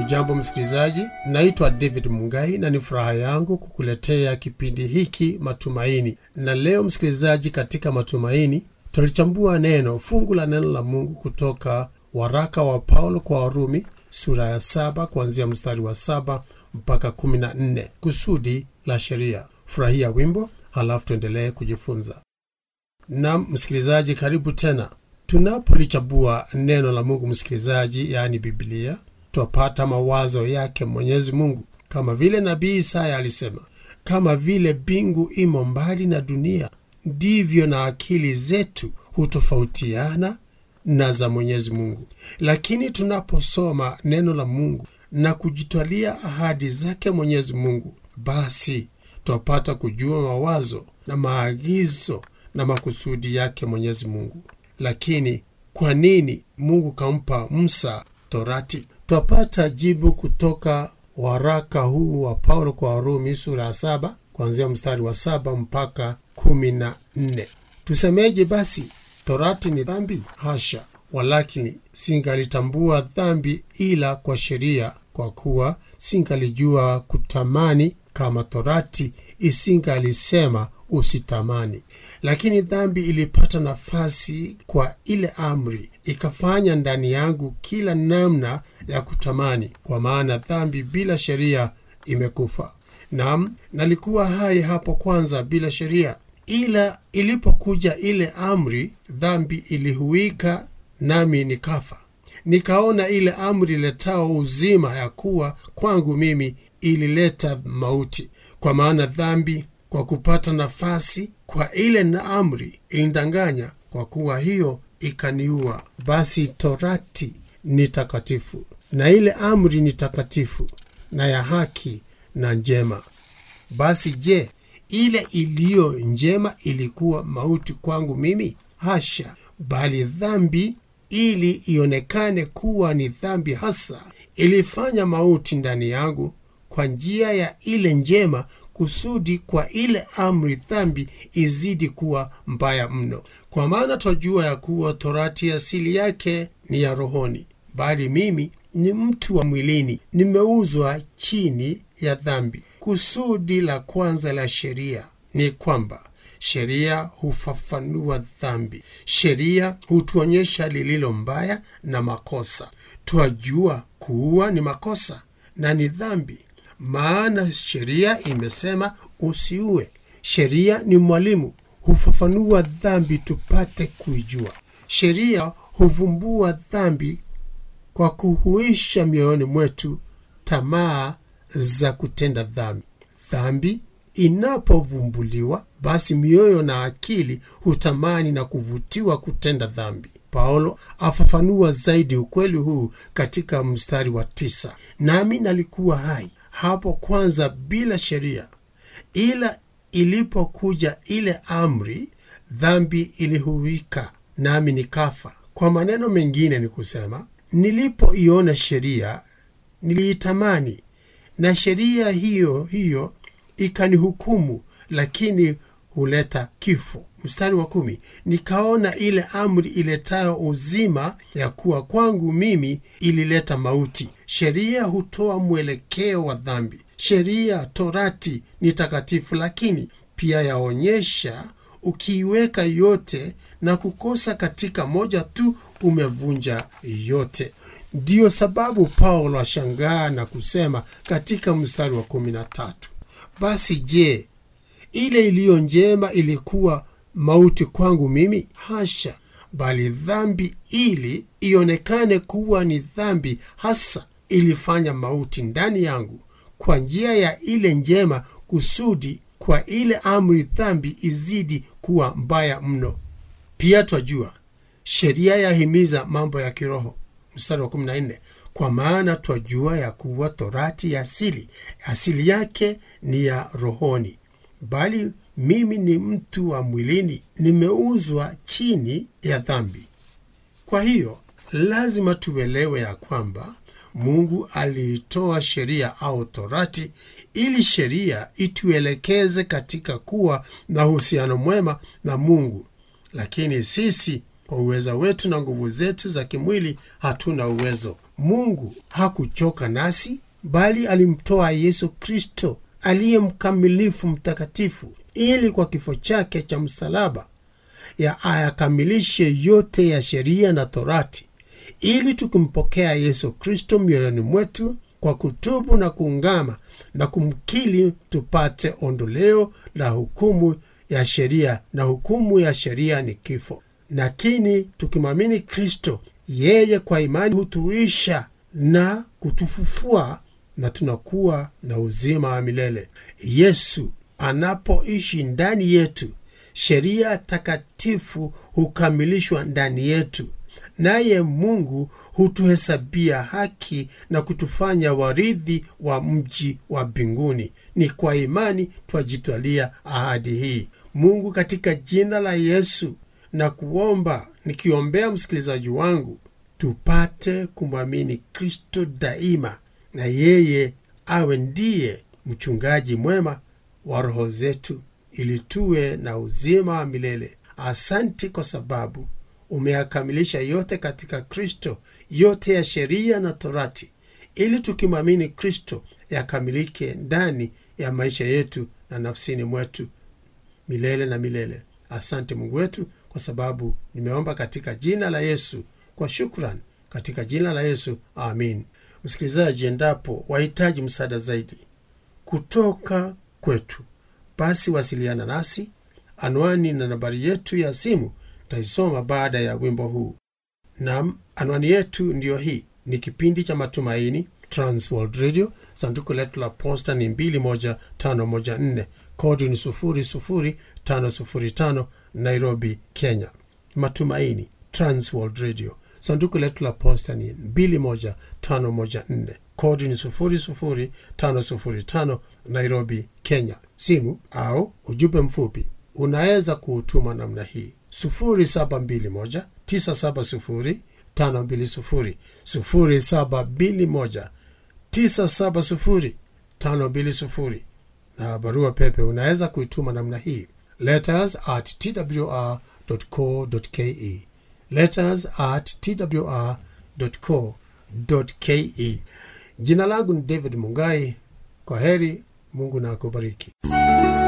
Hujambo msikilizaji, naitwa David Mungai na ni furaha yangu kukuletea kipindi hiki Matumaini. Na leo msikilizaji, katika Matumaini tulichambua neno fungu la neno la Mungu kutoka waraka wa Paulo kwa Warumi sura ya saba kuanzia mstari wa saba mpaka kumi na nne kusudi la sheria. Furahia wimbo halafu tuendelee kujifunza. Nam msikilizaji, karibu tena. Tunapolichambua neno la Mungu msikilizaji, yaani Biblia, twapata mawazo yake Mwenyezi Mungu, kama vile nabii Isaya alisema, kama vile mbingu imo mbali na dunia, ndivyo na akili zetu hutofautiana na za Mwenyezi Mungu. Lakini tunaposoma neno la Mungu na kujitwalia ahadi zake Mwenyezi Mungu, basi twapata kujua mawazo na maagizo na makusudi yake Mwenyezi Mungu. Lakini kwa nini Mungu kampa Musa Torati? Twapata jibu kutoka waraka huu wa Paulo kwa Warumi sura ya saba kuanzia mstari wa saba mpaka kumi na nne. Tusemeje basi? Torati ni dhambi? Hasha! Walakini singalitambua dhambi ila kwa sheria, kwa kuwa singalijua kutamani kama Torati isingalisema usitamani. Lakini dhambi ilipata nafasi kwa ile amri, ikafanya ndani yangu kila namna ya kutamani, kwa maana dhambi bila sheria imekufa. Naam, nalikuwa hai hapo kwanza bila sheria, ila ilipokuja ile amri, dhambi ilihuika, nami nikafa. Nikaona ile amri letao uzima ya kuwa kwangu mimi ilileta mauti, kwa maana dhambi kwa kupata nafasi kwa ile na amri ilinidanganya, kwa kuwa hiyo ikaniua. Basi torati ni takatifu na ile amri ni takatifu na ya haki na njema. Basi je, ile iliyo njema ilikuwa mauti kwangu mimi? Hasha! Bali dhambi ili ionekane kuwa ni dhambi hasa, ilifanya mauti ndani yangu kwa njia ya ile njema, kusudi kwa ile amri dhambi izidi kuwa mbaya mno. Kwa maana twajua ya kuwa torati asili yake ni ya rohoni, bali mimi ni mtu wa mwilini, nimeuzwa chini ya dhambi. Kusudi la kwanza la sheria ni kwamba sheria hufafanua dhambi. Sheria hutuonyesha lililo mbaya na makosa. Twajua kuua ni makosa na ni dhambi, maana sheria imesema usiue. Sheria ni mwalimu, hufafanua dhambi tupate kuijua. Sheria huvumbua dhambi kwa kuhuisha mioyoni mwetu tamaa za kutenda dhambi. Dhambi inapovumbuliwa basi mioyo na akili hutamani na kuvutiwa kutenda dhambi. Paulo afafanua zaidi ukweli huu katika mstari wa tisa: nami nalikuwa hai hapo kwanza bila sheria, ila ilipokuja ile amri, dhambi ilihuika, nami nikafa. Kwa maneno mengine ni kusema, nilipoiona sheria niliitamani, na sheria hiyo hiyo ikanihukumu, lakini huleta kifo. Mstari wa kumi, nikaona ile amri iletayo uzima ya kuwa kwangu mimi ilileta mauti. Sheria hutoa mwelekeo wa dhambi. Sheria torati ni takatifu, lakini pia yaonyesha ukiiweka yote na kukosa katika moja tu, umevunja yote. Ndiyo sababu Paulo ashangaa na kusema katika mstari wa kumi na tatu basi je, ile iliyo njema ilikuwa mauti kwangu mimi? Hasha! Bali dhambi ili ionekane kuwa ni dhambi hasa ilifanya mauti ndani yangu kwa njia ya ile njema, kusudi kwa ile amri dhambi izidi kuwa mbaya mno. Pia twajua sheria yahimiza mambo ya kiroho. Mstari wa 14 kwa maana twajua ya kuwa torati ya asili asili yake ni ya rohoni, bali mimi ni mtu wa mwilini, nimeuzwa chini ya dhambi. Kwa hiyo lazima tuelewe ya kwamba Mungu aliitoa sheria au torati ili sheria ituelekeze katika kuwa na uhusiano mwema na Mungu, lakini sisi Kwa uweza wetu na nguvu zetu za kimwili hatuna uwezo. Mungu hakuchoka nasi, bali alimtoa Yesu Kristo aliye mkamilifu mtakatifu, ili kwa kifo chake cha msalaba ya ayakamilishe yote ya sheria na Torati, ili tukimpokea Yesu Kristo mioyoni mwetu kwa kutubu na kuungama na kumkili, tupate ondoleo la hukumu ya sheria, na hukumu ya sheria ni kifo. Lakini tukimwamini Kristo, yeye kwa imani hutuisha na kutufufua na tunakuwa na uzima wa milele. Yesu anapoishi ndani yetu, sheria takatifu hukamilishwa ndani yetu, naye Mungu hutuhesabia haki na kutufanya warithi wa mji wa mbinguni. Ni kwa imani twajitwalia ahadi hii. Mungu, katika jina la Yesu na kuomba nikiombea msikilizaji wangu, tupate kumwamini Kristo daima, na yeye awe ndiye mchungaji mwema wa roho zetu, ili tuwe na uzima wa milele. Asante kwa sababu umeyakamilisha yote katika Kristo, yote ya sheria na Torati, ili tukimwamini Kristo yakamilike ndani ya maisha yetu na nafsini mwetu milele na milele. Asante Mungu wetu, kwa sababu nimeomba katika jina la Yesu kwa shukran, katika jina la Yesu, amin. Msikilizaji, endapo wahitaji msaada zaidi kutoka kwetu, basi wasiliana nasi. Anwani na nambari yetu ya simu taisoma baada ya wimbo huu. Nam, anwani yetu ndiyo hii. Ni kipindi cha Matumaini, Transworld Radio. Sanduku letu la posta ni 21514 kodi ni 00505 Nairobi, Kenya. Matumaini, Transworld Radio. Sanduku letu la posta ni 21514 kodi ni 00505 Nairobi, Kenya. Simu au ujumbe mfupi unaweza kuutuma namna hii 0721 970 520 0721 970 520 na barua pepe unaweza kuituma namna hii letters at twr.co.ke letters at twr.co.ke jina langu ni david mungai kwa heri mungu na akubariki